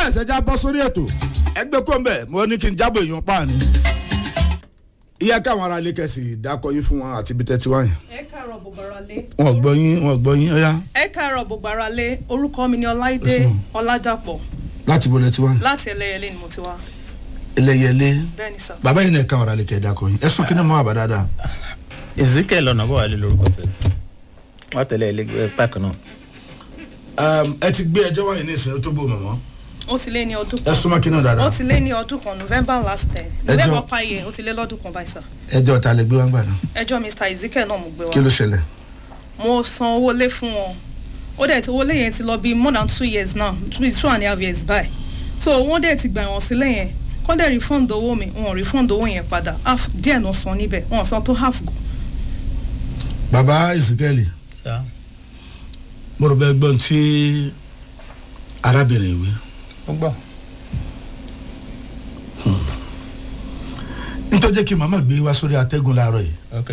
yes ẹ já bọ́ sórí ètò ẹgbẹ́ kó ń bẹ̀ mo ní kí n jábọ̀ èèyàn pa ni. iye káwọn ará ilé kẹsì dákọ yín fún wọn àti ibi tẹ́tí wáyé. ẹ káàárọ̀ gbogbo ara lé. wọn gbọ́ yín wọn gbọ́ yín ọ̀yá ẹ káàárọ̀ gbogbo ara lé orúkọ mi ni ọláìdé ọládàpọ̀ láti bọ́lẹ̀ tí wáyé. láti ẹlẹ́yẹlé ni mo ti wá ẹlẹ́yẹlé bẹ́ẹ̀ ni sà. bàbá yìí náà káwọn ará ilé kẹ dákọ yín ẹ̀sùn kí ni mo wà bá dáadáa. ezekiel ọ̀nàbọ̀wálé lórúkọ tẹ̀lé wọ́n tẹ̀lé ẹlẹgbẹ́ páàkì náà. ẹ ti gbé ẹjọ́ wáyé ní ìsìn tó bò mọ̀mọ́ ó ti lé ní ọdún ẹ kan súnmọ́ kí náà ó dáadáa. ti lé ní ọdún kan november last ten Ẹjọ́- november payẹ ó ti lé lọ́dún kan báyìí sà. ẹjọ́ ta lè gbé wá gbà náà ẹjọ́ mr ezekiel náà mo gbé kí ló wá ṣẹlẹ̀. mo san owó lé fún wọn ó dẹ̀ tí owó lé yẹn ti lọ bí more than two years now two two and a half years by so wọ́n dẹ̀ ti gbà wọ́n sílẹ̀ yẹn kọ́ dẹ̀ refund owó mi wọn ò refund owó yẹn padà half díẹ̀ náà san níbẹ̀ wọn ò san tó half go. bàbá ìsìkẹ́lì ṣá mo rò bẹ́ẹ̀ gbọ́n tí arábìnrin ìwé ó gbọ́. nítorí kí màmá gbé wá sórí atẹ́gùn láàárọ̀ yìí ok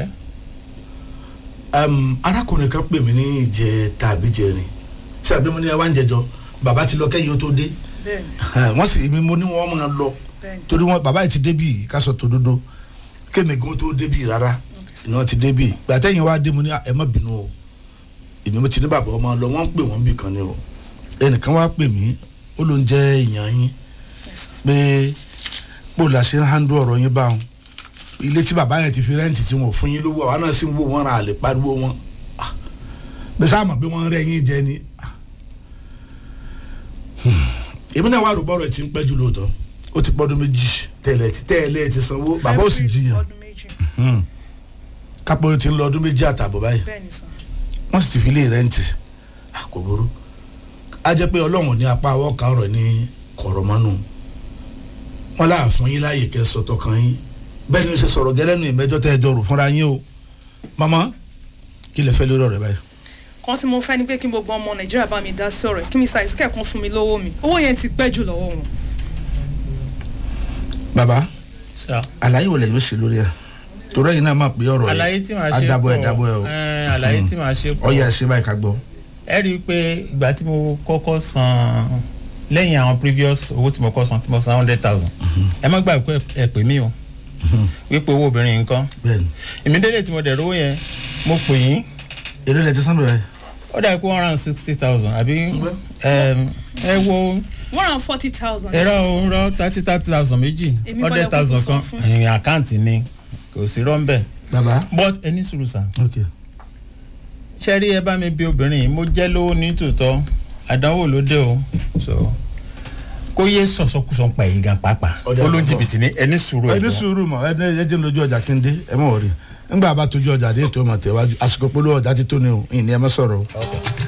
um, arákùnrin kan pè mí ní ìjẹ tàbí jẹrin ṣé àbí mo ní ẹ wá ń jẹjọ bàbá ti lọ kẹ́yìn ó tó dé bẹ́ẹ̀ni wọ́n sì mi mo ní wọ́n máa lọ bẹ́ẹ̀ni torí wọn bàbá yìí ti débì kásọ tòdodo kémi gan tó débì rárá ni wọ́n ti débì gbàtẹ́yìn wá dé mo ní ẹ má bínú o èmi mo ti ní bàbá ọmọ lọ wọ́n ń pè wọ́n bì kan ni o ẹnìkan wá pè mí ó ló ń jẹ́ èèyàn yín Yes, sir. pé bó la ṣe ń handle ọ̀rọ̀ yín báwọn ilé tí bàbá yẹn ti fi rẹ́ǹtì tí wọ́n fún yín lówó àwọn náà sì ń wò wọ́n ra àlè pariwo wọn Ah, bí sáà mọ̀ pé wọ́n ń rẹ́ yín jẹ ni. Ah. Hmm. èmi náà wà rò bọ́rọ̀ ẹ̀ tí ń pẹ́ jù lóòótọ́ ó ti pọ́dún méjì tẹ́lẹ̀ tí tẹ́lẹ̀ ti sanwó bàbá ò sì February jiyàn ọdún méjì Hmm. kápẹ́ ó ti ń lọ ọdún méjì àtààbọ̀ báyìí bẹ́ẹ̀ni sà wọ́n sì ti fi lé rẹ́ǹtì Ah, kò burú a jẹ́ pé ọlọ́run ní apá awọ́ kan ọ̀rọ̀ ní kọ̀rọ̀mọ́nù wọn láà fún yín láàyè kẹ́ sọ̀tọ̀ kan yín bẹ́ẹ̀ ni ó ṣe sọ̀rọ̀ gẹ́lẹ́nu ìmẹ́jọ́ tẹ́ ẹ jọ rò fúnra yín o mama kí lè fẹ́ lórí ọ̀rẹ́ báyìí. kan tí mo fẹ́ ni pé kí gbogbo ọmọ nàìjíríà bá mi dá sí ọ̀rọ̀ ẹ̀ kí mr ezekiel kan fún mi lówó mi owó yẹn ti pẹ́ jù lọ́wọ́ wọn. baba ṣá àlàyé wo lè yóò ṣe lórí ẹ torí ẹ̀yin náà máa pé ọ̀rọ̀ àlàyé tí màá ṣe adábọ̀ ẹ̀ dábọ̀ ẹ̀ o ẹ̀, àlàyé tí màá ṣe pọ̀ ọyẹ ẹ̀ ṣe báyìí ká gbọ́. ẹ rí i pé ìgbà tí mo kọ́kọ́ san lẹ́yìn àwọn previous owó tí mo kọ́ san tí mo san hundred thousand ẹ má gbàgbé pé ẹ pè mí o wípé owó obìnrin nǹkan bẹ́ẹ̀ni èmi délé tí mo dẹ̀ rówó yẹn mo pè yín èrè lẹ ti sán bẹ̀rẹ̀ ó dà pé one hundred and sixty thousand àbí ẹm, ẹ wo one hundred and forty thousand. ẹ̀rọ òǹrọ̀ thirty thirty thousand méjì Èmi kọ́ hundred lẹ thousand kúkú kan san fún. ẹ̀yìn àkáǹtì ni kò sí rọ́ńbẹ́ baba but ẹni sùúrù sàn ok ṣe rí ẹ bá mi bí obìnrin yìí mo jẹ́ lówó ní tòótọ́ àdánwò ló dé o so kó yé sọ̀sọ́kùsọ̀ pa èyí gan pàápàá Ọ̀dà ó ló ń àkọ́kọ́. jìbìtì ní ẹni sùúrù ẹni ẹ̀gbọ́n sùúrù mọ ẹni ẹjẹ lójú ọjà kéde ẹ mọ̀ wọ̀rí nígbà bá tójú ọjà dé ètò ọmọ tẹ̀wájú àsìkò polówó ọjà ti tó ni o ìní ẹ má sọ̀rọ̀ o. Okay.